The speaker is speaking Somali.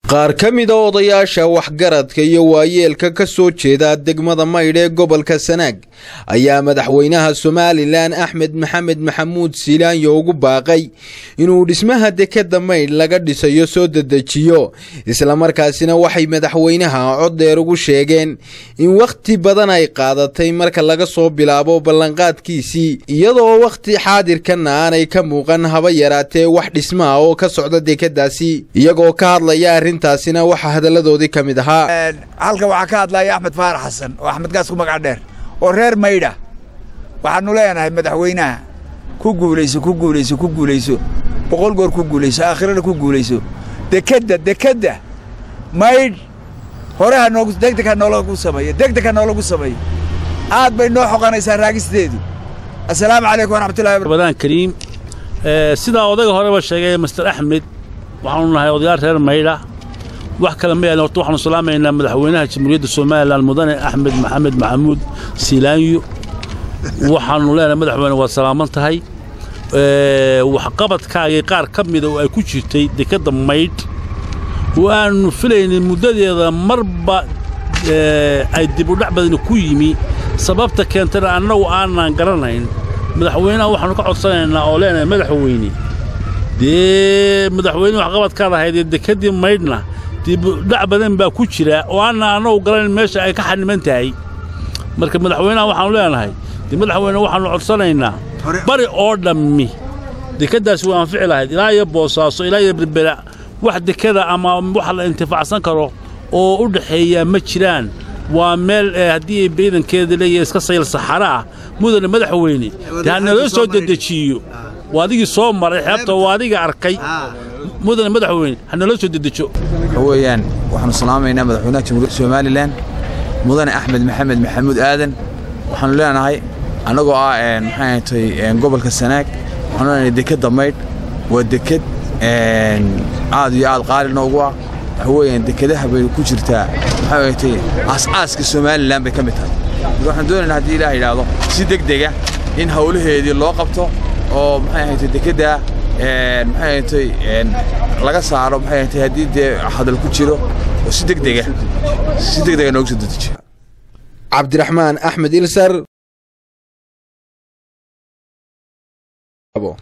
qaar ka mida odayaasha waxgaradka iyo waayeelka ka soo jeeda degmada maydh ee gobolka sanaag ayaa madaxweynaha somalilan axmed maxamed maxamuud siilaanyo ugu baaqay inuu dhismaha dekadda maydh laga dhisayo soo dedejiyo islamarkaasina waxay madaxweynaha cod dheer ugu sheegeen in wakhti badan ay qaadatay marka laga soo bilaabo ballanqaadkiisii iyadoo wakhti xaadirkanna aanay ka muuqan haba yaraatee wax dhismaha oo ka socda dekadaasi iyagoo ka hadlaya arrintaasina waxaa hadalladoodii ka mid ahaa halkan waxaa ka hadlaya axmed faarax xasan oo axmed gaas ku magac dheer oo reer maydha waxaannu leenahay madaxweynaha ku guulayso ku guulayso ku guulayso boqol goor ku guulayso aakhirana ku guulayso dekedda dekedda maydh hore ha noogu degdeg ha noolagu sameeyo degdeg ha noolagu sameeyo aad bay noo xoqanaysaa raagisteedu assalaamu calaykum waraxmatullahi badaan kariim sidaa odayga horeba sheegay master axmed waxaanu nahay odayaal reer maydha wax kale ma yahan horta waxaanu salaamaynaa madaxweynaha jamhuuriyadda somalilan mudane axmed maxamed maxamuud siilaanyo waxaanu leenahay madaxweyne waad salaaman tahay waxqabadkaagii qaar ka mida oo ay ku jirtay dekedda maydh oo aannu filaynay muddadeeda marba ay dibudhac badani ku yimi sababta keentana annagu aanan garanayn madaxweynaha waxaannu ka codsanaynaa oo leenahay madaxweyne dee madaxweyne waxqabadkaad ahayd ee dekeddii maydhna dibudhac badan baa ku jira oo aanna annagu garanayn meesha ay ka xaniman tahay marka madaxweynaha waxaannu leenahay dee madaxweyne waxaannu codsanaynaa bari oo dhammi dekeddaasi way anfici lahayd ilaa iyo boosaaso ilaa iyo berbera wax dekeda ama wax la intifaacsan karo oo u dhaxeeyaa ma jiraan waa meel haddii ciidankeeda leeyahay iska sayl saxara ah mudane madaxweyne dee ha naloo soo dedejiyo waa adigii soo maray xeebta waa adiga arkay mudane madaxweyne ha naloo soo dedejo waxa weeyaan waxaanu salaamaynaa madaxweynaha jamhuuriyadda somalilan mudane axmed maxamed maxamuud aadan waxaanu leenahay annagoo ah maxay ahatay gobolka sanaag waxaanu leenahay dekedda maydh waa deked aad iyo aad qaali noogu ah waxa weeyaan dekedaha bay ku jirtaa maxay ahatay aas-aaska somalilan bay ka mid tahay marka waxaan doonaynaa haddii ilaah yidhaahdo si degdega in hawlaheedii loo qabto oo maxay ahatay dekedda maxay ahatay laga saaro maxay ahatay haddii dee hadal ku jiro oo si degdega si degdega noogu soo dedejiyo cabdiraxmaan axmed ilsar